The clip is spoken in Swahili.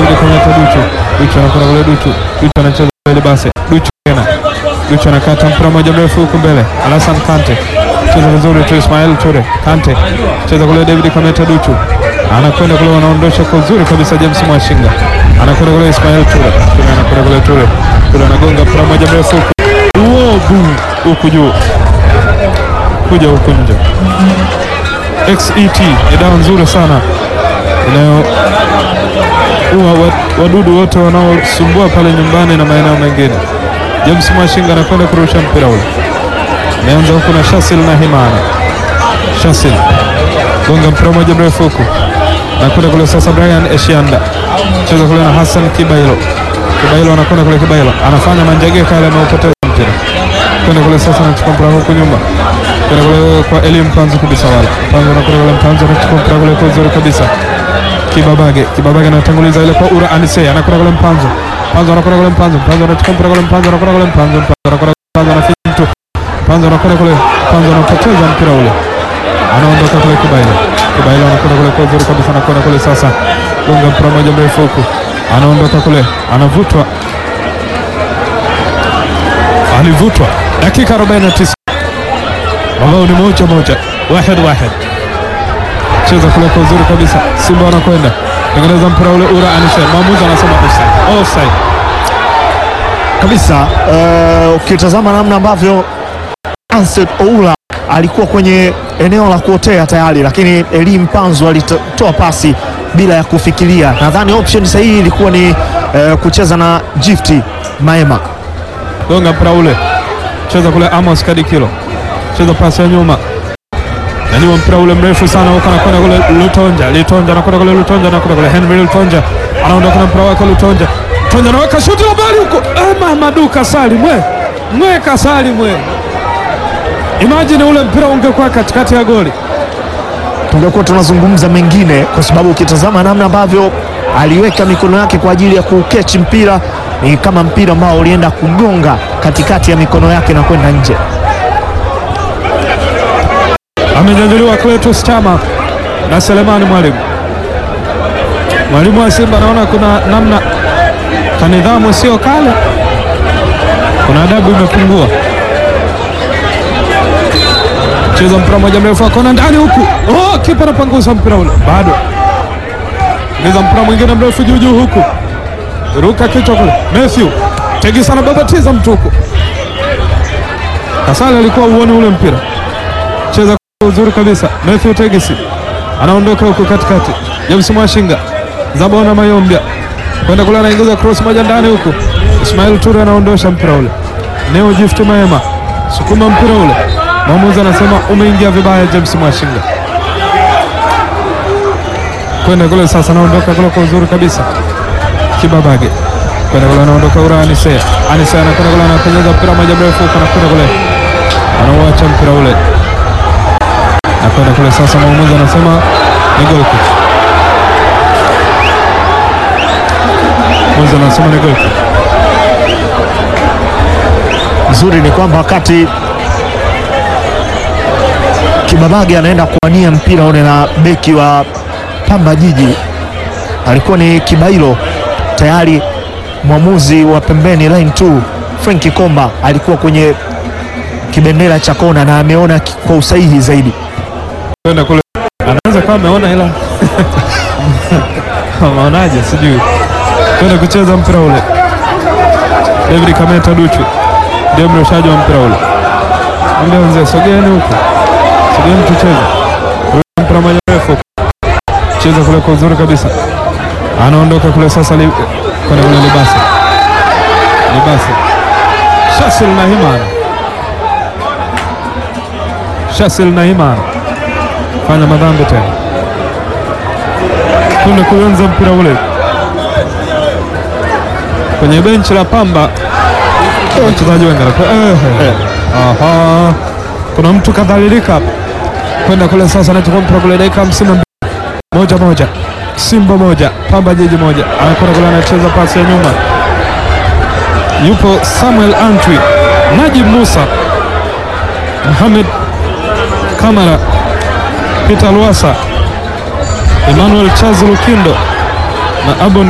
David Kameta Duchu. Duchu anakwenda kule Duchu. Duchu anacheza mbele basi. Duchu tena. Duchu anakata mpira moja mrefu huku mbele. Alasan Kante. Cheza vizuri tu Ismail Ture. Kante. Cheza kule David Kameta Duchu. Anakwenda kule wanaondosha kwa uzuri kabisa James Mwashinga. Anakwenda kule Ismail Ture. Ture anakwenda kule Ture. Ture anagonga mpira moja mrefu huku. Uobu huku juu. Kuja huku nje. XET ni dawa nzuri sana inayo huwa wa- wadudu wote wanaosumbua pale nyumbani na maeneo mengine. James Mwashinga anakwenda kurusha mpira ule, ameanza huku na Shasil na Himana. Shasil gonga mpira moja mrefu huku, nakwenda kule sasa. Brian Eshianda cheza kule na Hassan Kibailo. Kibailo anakwenda kule, Kibailo anafanya manjegeka yale, ameupoteza mpira kwenda kule sasa, anachukua mpira huku nyuma kwenda kule kwa Eli Mpanzu kabisa, wala Mpanzu anakwenda kule, Mpanzu anachukua mpira kule kwa uzuri kabisa Kibabage, Kibabage anatanguliza ile kwa Ura Anise, anakwenda kule Mpanzu, Mpanzu anakwenda kule Mpanzu, Mpanzu anachukua mpira kule, Mpanzu anakwenda kule, Mpanzu, Mpanzu anakwenda kule, Mpanzu anafinya mtu, Mpanzu anakwenda kule, Mpanzu anapoteza mpira ule, anaondoka kule Kibailo, Kibailo anakwenda kule kwa uzuri kabisa, anakwenda kule sasa, gonga mpira moja mrefu huku, anaondoka kule, anavutwa, alivutwa, dakika 49 ambao ni moja moja, wahid wahid cheza kule kwa uzuri kabisa. Simba wanakwenda tengeneza mpira ule, Ura Anise, mwamuzi anasema offside, offside. kabisa. eh, Ukitazama namna ambavyo Ansel Oula alikuwa kwenye eneo la kuotea tayari, lakini Eli Mpanzu alitoa pasi bila ya kufikiria. Nadhani option sahihi ilikuwa ni eh, kucheza na Gift Maema. Gonga mpira ule, cheza kule Amos Kadikilo, cheza pasi ya nyuma, nanyua mpira ule mrefu sana huko, anakwenda kule Lutonja, Lutonja anakwenda kule Lutonja, anakwenda kule Henry Lutonja, anaondoka na mpira wake Lutonja, Lutonja anaweka shuti la mbali huko, eh, Mahamadu Kasali mwe mwe Kasali mwe, imagine ule mpira ungekuwa katikati ya goli tungekuwa tunazungumza mengine, kwa sababu ukitazama namna ambavyo aliweka mikono yake kwa ajili ya kukechi mpira, ni kama mpira ambao ulienda kugonga katikati ya mikono yake na kwenda nje. amenyanyuliwa Cletus Chama na Selemani Mwalimu. Mwalimu wa Simba anaona kuna namna kanidhamu sio kale, kuna adabu imepungua. Cheza mpira moja mrefu akona ndani huku, oh, kipa anapangusa mpira ule, bado cheza mpira mwingine mrefu juu juu huku, ruka kichwa kule, Matthew Tegisa anababatiza mtu huku. Kasale alikuwa uone ule mpira, cheza kwa uzuri kabisa. Matthew Tegisi anaondoka huku katikati, James Mwashinga Zabona Mayombia kwenda kule, anaingiza cross moja ndani huku, Ismail Ture anaondosha mpira ule, Neo Gift Maema sukuma mpira ule, mwamuzi anasema umeingia vibaya. James Mwashinga kwenda kule sasa, anaondoka kule kwa uzuri kabisa, Kibabage kwenda kule, anaondoka ura Anise, Anise anakwenda kule, anapenyeza mpira moja mrefu huko, anakwenda kule, anauacha mpira ule nakwenda kule sasa, mwamuzi anasema ni goal kick. Mwamuzi anasema ni goal kick. Nzuri ni kwamba wakati Kibabage anaenda kuwania mpira ule na beki wa Pamba Jiji alikuwa ni Kibailo, tayari mwamuzi wa pembeni line 2 Franki Komba alikuwa kwenye kibendera cha kona na ameona ki- kwa usahihi zaidi. Kwenda kule anaweza kama ameona ila maonaje, sijui. Kwenda kucheza mpira ule, David Kameta Duchu ndio mrushaji wa mpira ule. Ambia mzee, sogeeni huku, sogeeni tucheze. Rusha mpira moja mrefu, cheza kule kwa uzuri kabisa, anaondoka kule sasa, li- kwenda kule Libasi, Libasi Shasil na Himana, Shasil na Himana fanya madhambi tena, kwenda kuanza mpira ule kwenye benchi la Pamba. Wachezaji wengi wanakuwa, eh, eh. Aha, kuna mtu kadhalilika hapa. Kwenda kule sasa, anachukua mpira kule, dakika hamsini na mbili moja moja, Simba moja Pamba Jiji moja. Anakwenda kule, anacheza pasi ya nyuma, yupo Samuel Antwi, Najib Musa, Mohamed Kamara, Peter Luasa, Emmanuel Charles Lukindo na Abon